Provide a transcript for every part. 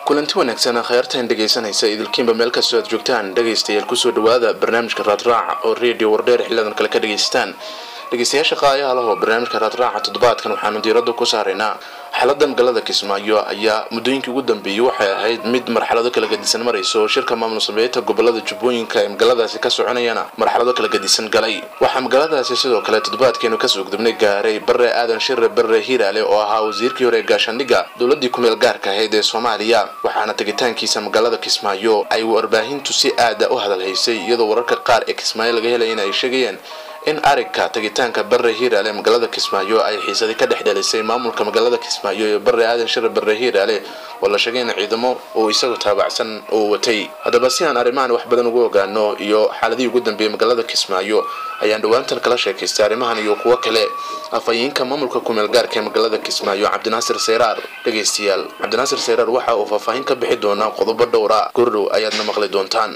kulanti wanaagsan kheyrtan dhegaysanaysa idilkiinba meel kastoo aad joogtaan dhegaystayaal kusoo dhawaada barnaamijka raadraaca oo redio wardheer xiliadan kale ka dhagaystaan dhegaystayaasha qaayaha lahoo barnaamijka raadraaca toddobaadkan waxaanu diiradda ku saaraynaa xaalada magaalada kismaayo ayaa muddooyinkii ugu dambeeyey waxay ahayd mid marxalado kala gadisan maraysa oo shirka maamul sameynta gobolada jubbooyinka ee magaaladaasi ka soconayana marxalado kala gadisan galay waxaa magaaladaasi sidoo kale toddobaadkeenu kasoo gudubnay gaaray bare aadan shire bare hiiraale oo ahaa wasiirkii hore ee gaashaandhigga dowladii kumeel gaarka ahayd ee soomaaliya waxaana tegitaankiisa magaalada kismaayo ay warbaahintu si aada u hadalhaysay iyadoo wararka qaar ee kismaayo laga helay in ay sheegayeen in arigka tagitaanka bare hiiraale ee magaalada kismaayo ay xiisadi ka dhex dhalisay maamulka magaalada kismaayo iyo bare aadan shire bare hiiraale oo la sheegay in ciidamo uu isagu taabacsan uu watay haddaba si aan arrimahan wax badan ugu ogaano iyo xaaladihii ugu dambeeyey magaalada kismaayo ayaan dhowaantan kala sheekaystay arrimahan iyo kuwo kale afhayeenka maamulka kumeel gaarka ee magaalada kismaayo cabdinaasir seyraar dhegaystayaal cabdinaasir seyraar waxa uu faahfaahin ka bixi doonaa qodobo dhowra gordhow ayaadna maqli doontaan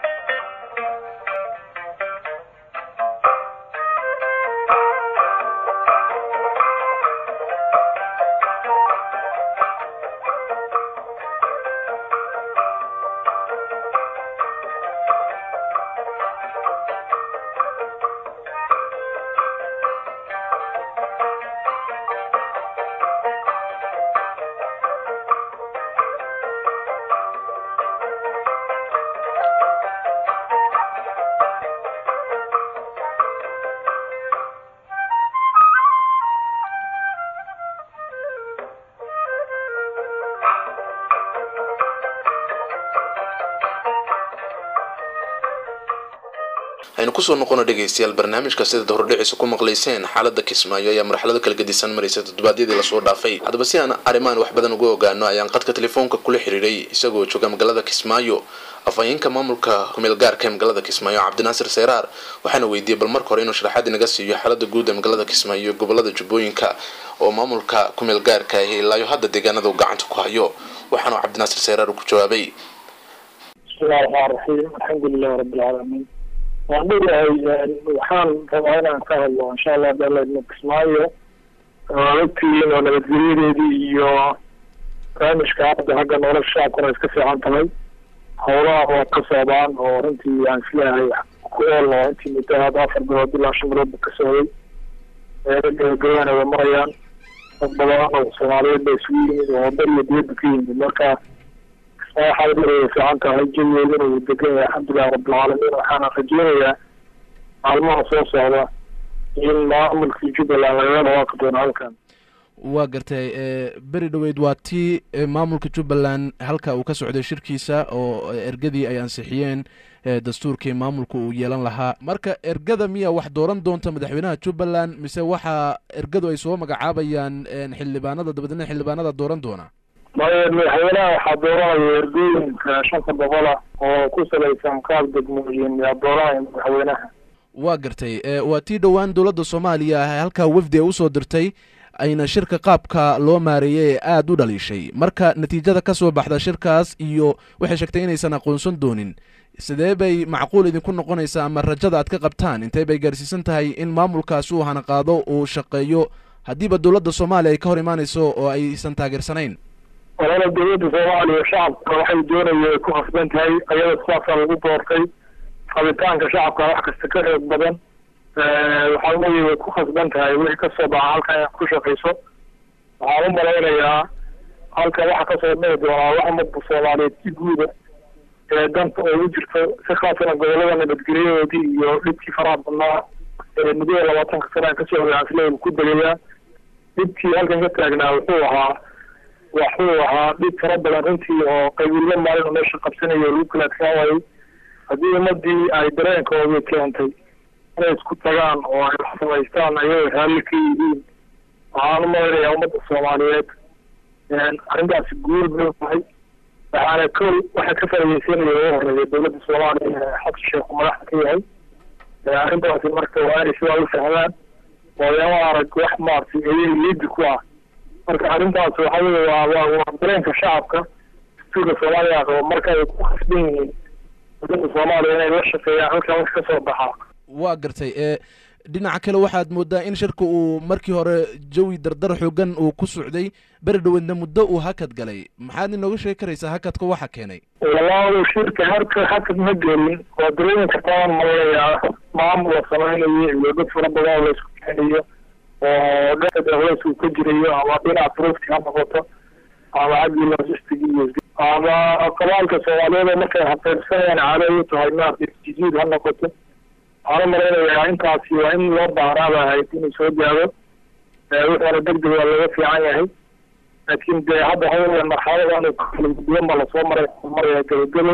aynu kusoo noqono dhegaystayaal barnaamijka sidaad hordhiciisa ku maqlayseen xaalada kismaayo ayaa marxalado kala gadisan maraysa toddobaadyadii lasoo dhaafay haddaba si aan arrimahan wax badan uga ogaano ayaan qadka telefoonka kula xiriiray isagoo jooga magaalada kismaayo afhayeenka maamulka kumeel gaarka ee magaalada kismaayo cabdinaasir seyraar waxaana weydiiyey bal marka hore inuu sharaxaad inaga siiyo xaalada guud ee magaalada kismaayo iyo gobolada jubbooyinka oo maamulka kumeel gaarka ahi ilaayo hadda deegaanada uu gacanta ku hayo waxaanu cabdinaasir seyraar ku jawaabay bismillahi raxmaan raxiim alxamdulilahi rabbilcaalamiin waan leeyahay waxaan rabaa inaan ka hadlo insha allah dalaydna kismaayo ogtiin oo nabadgelyadeedii iyo barnaamijka hadda xagga nolosha shacabkuna iska fiican tahay howlaha waa ka socdaan oo runtii aan isleeyahay ku oolno intii muddo hadda afar bilood ilaa shan biloodba ka socday gabagabayana way marayaan dad badan oo soomaaliyeed ba isugu yimid oo dal iyo diyadda ka yimid marka xaalad way fiican tahay jawigeeduna uu degan yahay alxamdulilahi rabbilcaalamiin waxaana rajeynayaa maalmaha soo socda in maamulkii jubbaland lagaga dhawaaqi doono halkan waa gartay beri dhoweyd waa tii maamulka jubbaland halka uu ka socday shirkiisa oo ergadii ay ansixiyeen dastuurkii maamulka uu yeelan lahaa marka ergada miya wax dooran doonta madaxweynaha jubbaland mise waxa ergadu ay soo magacaabayaan xildhibaanada dabadeedna xildhibaanada dooran doona madaxweynaha waxaa dooranaya ergooyinka shanta boqola oo ku salaysan qaab degmooyin yaa dooranaya madaxweynaha waa gartay waa tii dhowaan dowladda soomaaliya halkaa wafdi ay usoo dirtay ayna shirka qaabka loo maareeyay ee aada u dhaliishay marka natiijada ka soo baxda shirkaas iyo waxay sheegtay inaysan aqoonsan doonin sidee bay macquul idinku noqonaysaa ama rajada aad ka qabtaan intee bay gaarsiisan tahay in maamulkaasi uu hana qaado uu shaqeeyo haddiiba dowladda soomaaliya ay ka hor imaanayso oo aysan taageersanayn walala dowladda soomaaliya shacabka waxay doonaya ay ku khasban tahay ayada sidaasaa lagu doortay rabitaanka shacabka wax kasta ka xoog badan waxaa weeye way ku khasban tahay wixii kasoo baxa halkan inaad ku shaqayso waxaan u malaynayaa halkan waxa kasoo dhici doonaa wax ummadda soomaaliyeed si guuda ee danta oogu jirto si khaasana gobolada nabadgelyadoodii iyo dhibkii faraha badnaa ee muddada labaatanka sana kasoo hogaansley ku degayaa dhibkii halkan ka taagnaa wuxuu ahaa waxuu ahaa dhib fara badan runtii oo qabiilo maalin meesha qabsanayo lagu kala adkaan waayey haddii ummadii ay dareenkoodii keentay inay isku tagaan oo ay wax samaystaan ayagoo raalli ka yihiin waxaan u malaynayaa ummadda soomaaliyeed arrintaasi guul bay tahay waxaana kow waxa ka faaideysanaya ugu horeeya dowladda soomaaliya ee xasan sheekhu madaxda ka yahay arrintaasi marka waa inay sidaa u fahmaan ooyama arag wax maaragtay ayay liidi ku ah marka arrintaas waxa weye waa waa waa dareenka shacabka dastuurka soomaaliya qabo marka ay ku khasban yihiin dowladda soomaaliya inay la shaqeeyaan halkan wax ka soo baxaa waa gartay ee dhinaca kale waxaad moodaa in shirka uu markii hore jawi dardar xoogan uu ku socday beri dhaweedna muddo uu hakad galay maxaad inooga sheegi karaysaa hakadka waxa keenay walaalo shirka harka hakad ma gelin waa darooyinka taan malaya maamul la samaynayo iyo dad fara badan oo laisku keenayo oo dhanka dawlads uu ka jirayo ama dhinaca profti ha noqoto ama xaggii logistic iyo ama qabaalka soomaaliyeed oo markay haqeybsanayaan caado u tahay maaragtay jijiid ha noqoto waxaan u malaynayaa intaasi waa in loo baaraaba ahayd inuu soo gaado wuxuuna deg deg waa laga fiican yahay laakiin dee hadda hawla marxaladan kala duwan baa lasoo maray maraya gebagebo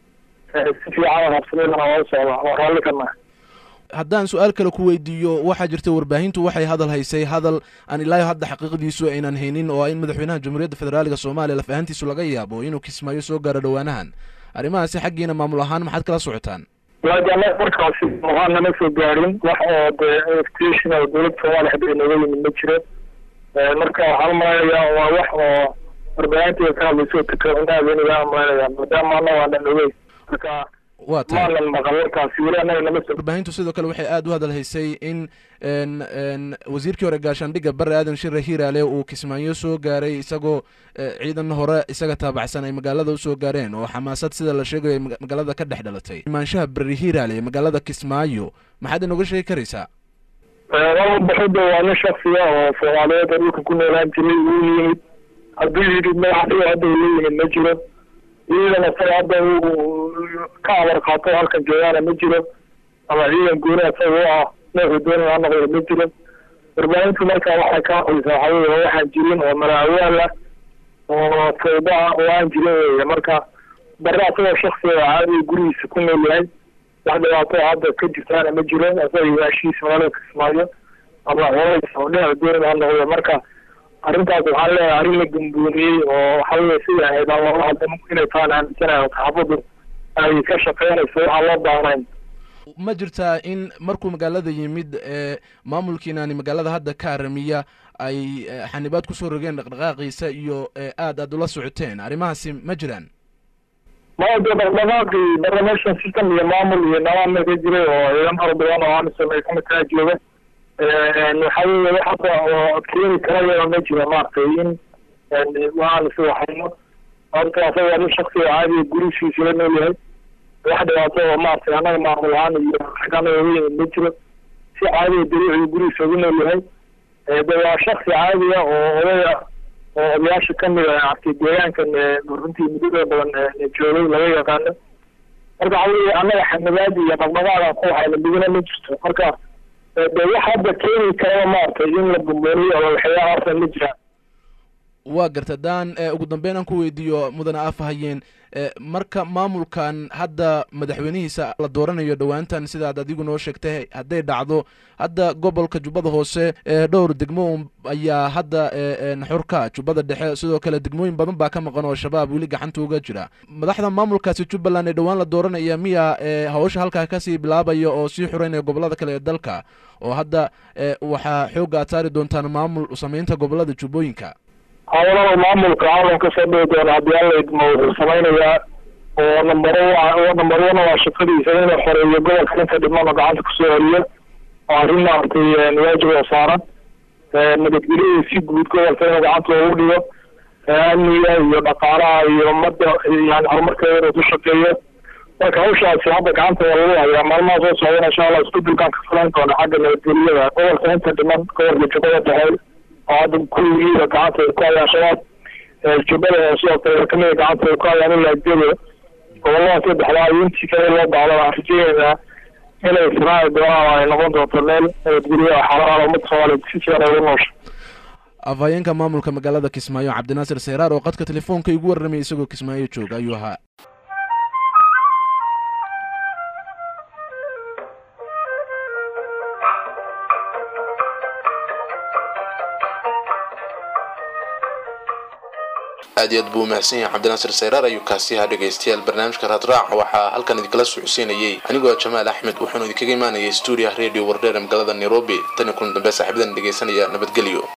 si fiican habsameedana waa u socda waa raalli ka nahay haddaan su-aal kale ku weydiiyo waxaa jirta warbaahintu waxay hadal haysay hadal aan ilaahi hadda xaqiiqdiisu aynan haynin oo in madaxweynaha jamhuuriyadda federaaliga soomaaliya laf ahaantiisu laga yaabo inuu kismaayo soo gaaro dhowaanahan arrimahaasi xaggiina maamul ahaan maxaad kala socotaan waajana markaasi muhaan nama soo gaarin wax oo dee invitation oo dowladda soomaaliya hadda inooga yimid ma jiro marka waxaan umalaynayaa waa wax oo warbaahinteeda ka hadlayso takawanaadeniga umalaynayaa maadaama ana waanan ogey marka waa tahay maanan maqal warkaasi weli anaga nama soo warbaahintu sidoo kale waxay aada u hadal haysay in n n wasiirkii hore gaashaandhigga bare aadan shire hiiraale uu kismaayo soo gaaray isagoo ciidan hore isaga taabacsan ay magaalada usoo gaareen oo xamaasad sida la sheegayo ay maga- magaalada ka dhex dhalatay imaanshaha beri hiiraale ee magaalada kismaayo maxaad inooga sheegi karaysaa laba baxida waa nin shaksiya oo soomaaliyeed oo dhulka ku noolaan jiray uu yimid hadduu yidhi madaxdhiga hadda uu la yimid ma jiro ciidan isaga hadda uu ka amar qaato halkan joogaana ma jiro ama ciidan gooni isaga u ah nooxu doonaya ha noqdo ma jiro warbaahintu marka waxay ka hadlaysaa waxaa weye waa waxaan jirin oo malaawaal ah oo fawda ah oo aan jirin weeye marka bare asagoo shaksiga oo caadiga gurigiisa ku nool yahay wax dhibaato hadda ka jirtaana ma jiro asaga ilaashihiisa magaalada kismaayo ama hoolaysa oo dhinaca doonida ha noqdo marka arrintaas waxaan leeyahay arrin la gumbuuniyey oo waxa weye sida ahayd aan loola hadla inay tahan aaminsanayo saxaafaddu ay ka shaqeynayso waxaan loo baahnayn ma jirtaa in markuu magaalada yimid ee maamulkiinaani magaalada hadda ka aramiya ay eh, xanibaad kusoo rogeen dhaqdhaqaaqiisa iyo eh, aad aad ula socoteen arrimahaasi ma jiraan maya dee dhaqdhaqaaqii barnamation system iyo maamul iyo nidaam ka jiray oo ciidan fara badan oo amisom ay kamid tahay jooga waxa weye wax hadda oo keeni karaya ma jiro maaragtay in waxaan is waxayno horta asaga waa nin shaksiga caadiga gurigiisa la nool yahay wax dhibaato oo maaragtay annaga maamul ahaan iyo xagga anaga uga yimid ma jiro si caadiga dariicii gurigiisa ugu nool yahay de waa shaksi caadiga oo odaya oo odayaasha kamid a artay deegaankan runtii muddada badan joogay laga yaqaano marka waxa weye annaga xanibaadi iyo dhaqdhaqaadan ku hayna midna ma jirto marka de wax hadda keeni karaba maaragtay in la bumbuuniyo oo waxyaalahaasna ma jiraan waa garta haddaan eh, ugu dambeyn aan ku weydiiyo mudane afhayeen eh, marka maamulkan hadda madaxweynihiisa la dooranayo dhowaantan sidaad adigu noo sheegtay hadday dhacdo hadda gobolka jubbada hoose ee dhowr degmo un ayaa hadda eh, en, xurka jubbada dhexe sidoo kale degmooyin badan baa ka maqan oo shabaab weli gacanta uga jira madaxda maamulkaasi jubbaland ee dhowaan la dooranaya miya eh, hawsha halkaa kasii bilaabaya oo sii xureynaya gobolada kale ee dalka oo hadda eh, waxaa xoogga aad saari doontaan maamul samaynta gobolada jubbooyinka hawlada maamulka caalam kasoo dhihi doona haddii alla idmo wuxuu samaynayaa oo nambaro oo number one waa shaqadiisa inuu xoreeyo gobolka inta dhiman oo gacanta kusoo celiyo oo arrin maaragtay waajib oo saaran nabadgelyada si guud gobolka inuu gacanta loogu dhigo amniga iyo dhaqaalaha iyo ummadda yani horumarkeeda inuu ku shaqeeyo marka hawshaasi hadda gacanta waa lagu hayaa maalmaha soo socdana insha allah isbedelkan ka filan doona xagga nabadgelyada gobolka inta dhiman gobolka jubbada dhexe oo hadda kulligiiba gacanta ay ku hayaan shabaab jubbada sidoo kale kamida gacanta ay ku hayaan ilaa jebo gobolada saddexdaa iyo intii kale loo baahdo waxaan rajeynaynaa inay israaci doonaan oo ay noqon doonto meel nabadgelyo oo xalaal ummadda soomaaliyeed si fiican ay ugu noosha afhayeenka maamulka magaalada kismaayo cabdinaasir seyraar oo qadka telefoonka igu warramay isagoo kismaayo jooga ayuu ahaa aad iyo aad buu umahadsan yahay cabdinaasir sayraar ayuu kaasi ahaa dhegaystayaal barnaamijka raadraac waxaa halkan idinkala socodsiinayey anigoo jamaal axmed wuxuuna idinkaga imaanayay stuudiyaha radio wardheer ee magaalada nairobi tan iyo kulan dambe saaxiibadan dhegaysanaya nabadgelyo